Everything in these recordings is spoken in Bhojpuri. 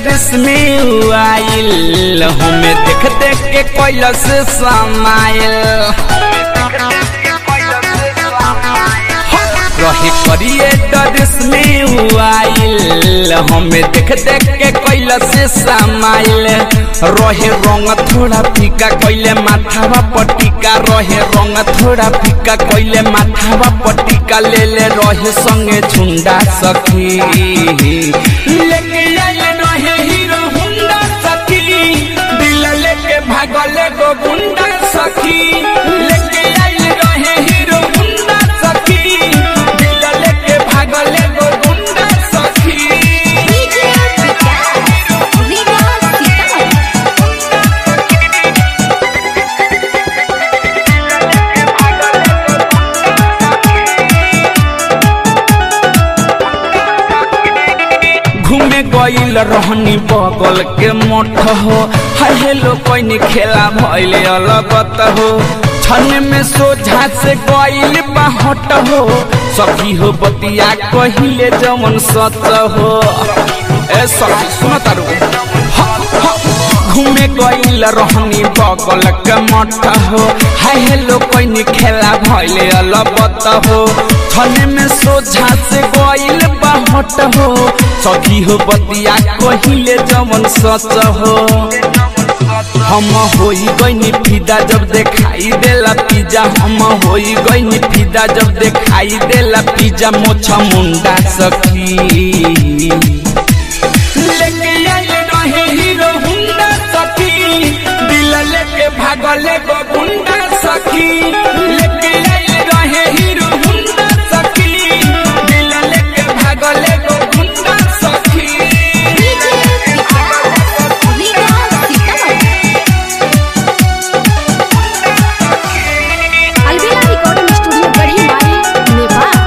डरिस में आइल हमें देख देख के कैलस समाइल रहे करिए डरिस में आइल हमें देख देख के कैलस समाइल रहे रंग थोड़ा फीका कैले माथावा पटिका रहे रंग थोड़ा फीका कैले माथावा पटिका ले ले रहे संगे झुंडा सखी लेके आइले रहे हीरो हुंडा सखी दिल लेके भागले गो गुंडा सखी लेके आइले रहे हीरो हुंडा सखी दिल लेके भागले गो गुंडा सखी डीजे विकास रीगा सीतामढ़ी घूमे गईल रहनी बगल के मठ हो हाय हेलो कोई खेला भइल अलगत हो छन में सोझा से गईल बाहट हो सखी हो बतिया कहिले जमन सच हो ए सखी सुन तारू घूमे गईल रहनी बगल के मठ हो हाय हेलो कोई खेला भइल अलबत हो छने में सोझा से गईल बाहट हो सखी हो बतिया कहिले जमन सच हो हम होई गईनी फिदा जब देखाई देला पिज्जा हम होई गईनी फिदा जब देखाई देला पिज्जा मोछा मुंडा सखी लेके आइले रहे हीरो हुंडा सखी दिल लेके भागले गो गुंडा सखी लेके आइले रहे हीरो हुंडा सखी दिल लेके भागले गो गुंडा सखी डीजे विकास रीगा सीतामढ़ी अलविदा रिकॉर्डिंग स्टूडियो गढ़ी मारी नेपाल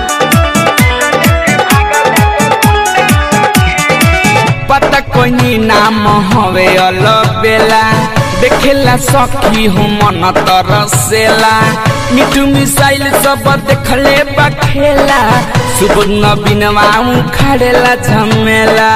पता कोई नाम हवे अलबेला देखेला सखी हो मन तरसेला मिठू मिसाइल सब देखले बखेला सुबह बिनवा खड़ेला झमेला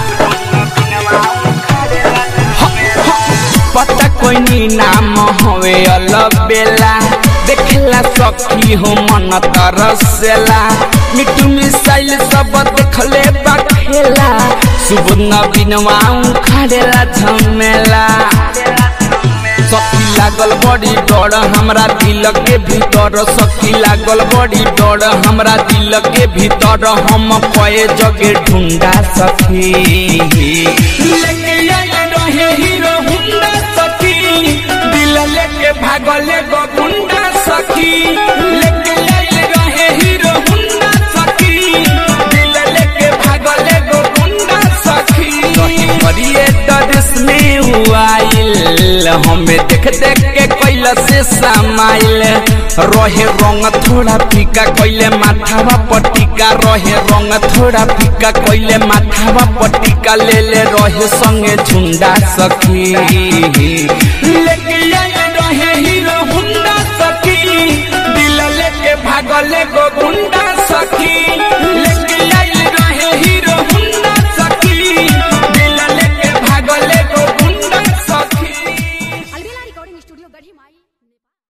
पता कोई नाम हवे अलबेला देखेला सखी हो मन तरसेला मिठू मिसाइल सब देखले बखेला सुबह बिनवा खड़ेला झमेला सखी लागल बड़ी डर हमरा दिल के भीतर सखी लागल बड़ी डर हमरा दिल के भीतर हम कए जगे ढूंढा सखी लेके आइले रहे हीरो हुंडा सखी दिल लेके भागले गो गुंडा सखी लेके आइले रहे हीरो हुंडा सखी दिल लेके भागले गो गुंडा सखी रही करिए डरिस में आइल हमें देख देख के कैला से समाइल रहे रंग थोड़ा फीका कैले माथावा पटिका रहे रंग थोड़ा फीका कैले माथावा पटिका ले ले रहे संगे झुंडा सखी लेके आइल रहे हीरो हुंडा सखी दिल लेके भागले गो गुंडा